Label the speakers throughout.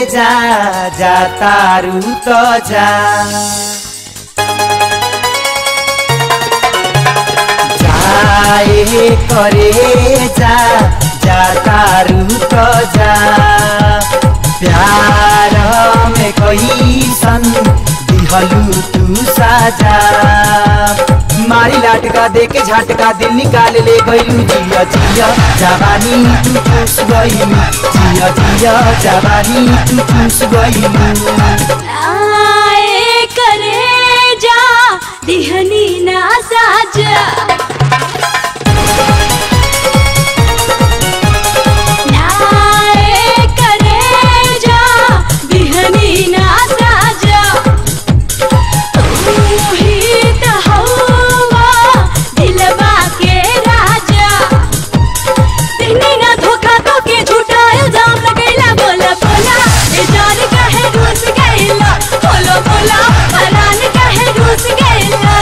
Speaker 1: जा जा तारू तो जा जाए करे जा जा तारू तो जा प्यार में कैसन दिहलू तू साजा मारी लाटका दे के झटका दिल निकाल ले गईलू जिया जिया जवानी तू चूस गईलू जिया जिया जवानी तू चूस गईलू
Speaker 2: आए करे जा दिहनी ना साजा नाए करे जा दिहनी ना साजा तू ही त हवा दिलवा के राजा दिहनी ना धोखा तो के झूठा इल्जाम लगैला बोला बोला ए जान काहे रूस गैला बोलो बोला हरान काहे रूस गैला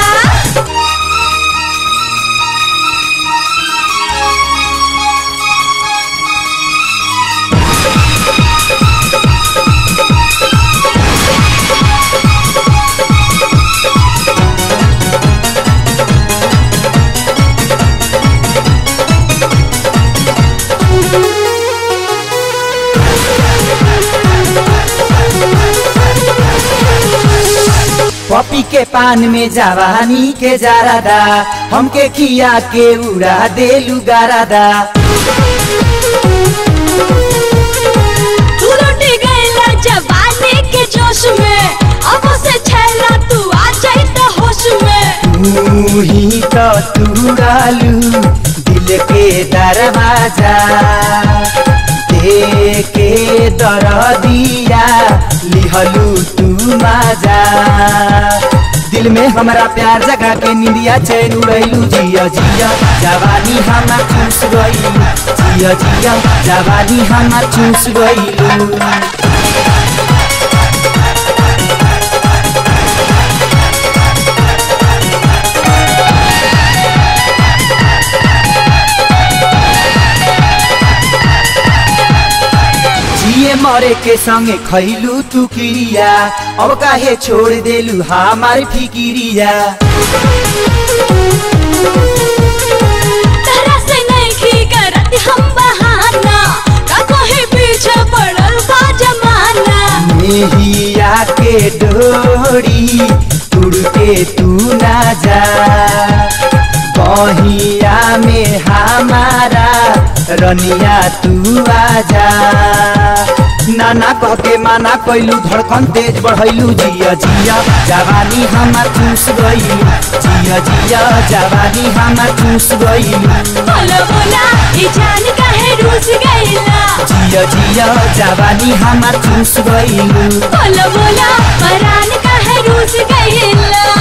Speaker 1: पपी के पान में जवानी के जारादा हमके खिया के उड़ा देलू गारादा
Speaker 2: तू लुट गैला जवानी के जोश में अब से छैला तू आ जाई त होश में
Speaker 1: तू ही तो तुड़ालू दिल के दरवाजा दे के दर दिया लिहलू तू माजा दिल में हमारा प्यार जगा के निंदिया चैन उड़ैलू जिया जिया जवानी हमार चूस गईलू जिया जिया जवानी हमार चूस गईलू जिए मरे के संगे खैलू तू किरिया अब काहे छोड़ देलू हमार फिकिरिया
Speaker 2: तरह से नहीं करत हम बहाना का कोई पीछे पड़ल बा जमाना
Speaker 1: मेहिया के डोरी तुड़ के तू ना जा बहिया में हमारा रनिया तू आजा नाना कह के माना कैलू धड़कन तेज बढ़ैलू जिया जिया जवानी हमार चूस गईलू जिया जिया जवानी हमार चूस गईलू
Speaker 2: बोलो बोला ई जान काहे रूस गईला
Speaker 1: जिया जिया जवानी हमार चूस गईलू
Speaker 2: बोलो बोला परान काहे रूस गईला